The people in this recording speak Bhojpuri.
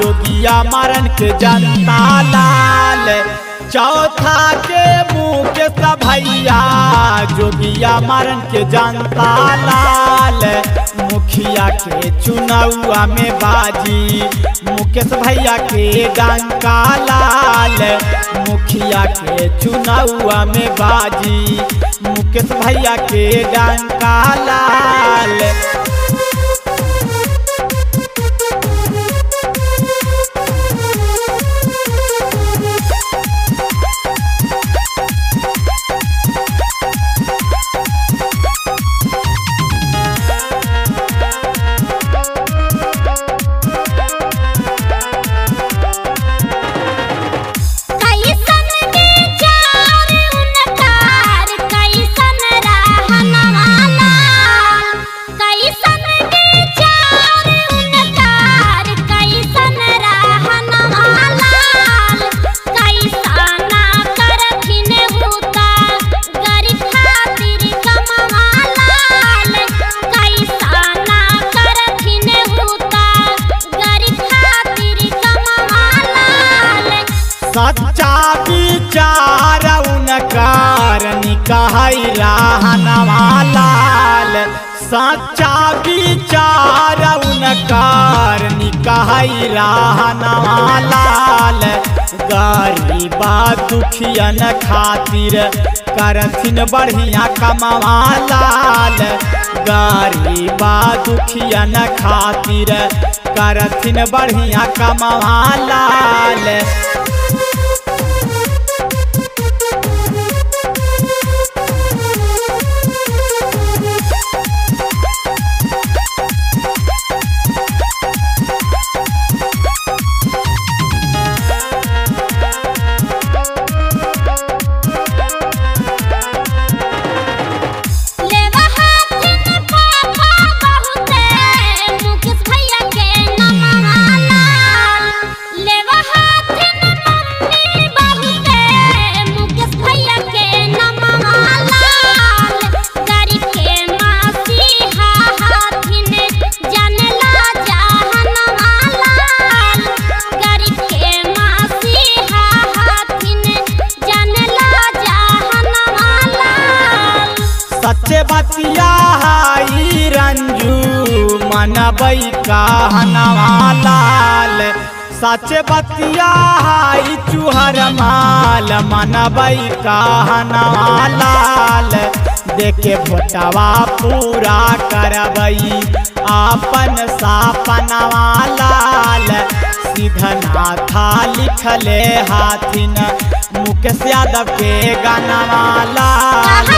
जोगिया मारन के जनता लाल चौथा के मुकेश भैया जोगिया मारन के जनता लाल मुखिया के चुनावा में बाजी मुकेश भैया के डंका लाल मुखिया के चुनावा में बाजी मुकेश भैया के डंका लाल कैसन विचार उनकार कैसन रहनवा लाल कैसन विचार उनकार कैसन रहनवा लाल कैसना करथिन हुता गरीब खातिर कमवा लाल कैसना करथिन हुता गरीब खातिर कमवा लाल सच्चा विचार उनकार निकाय रहनवा लाल सच्चा विचार उनकार निकाय रहनवा लाल गरीबा दुखियन खातिर करथिन बढ़िया कमवा लाल गरीबा दुखियन खातिर करथिन बढ़िया कमवा लाल लेवा हाथिन पापा बहुते मुकेश भैया के नमवा लाल लेवा हाथिन मम्मी बहुते मुकेश भैया के नमवा लाल गरीब के मसीहा हाथिन जानला जहनवा लाल गरीब के मसीहा हाथिन जानला जहनवा लाल सच्चे बतिया हाई रंजू मनबई कहनवा लाल सच्चे बतिया हाई चुहर माल मनबई कहनवा लाल देखे भोटवा पूरा करबई आपन सापनवा लाल सीधना था लिखले हाथिन मुकेश यादव के गानवा लाल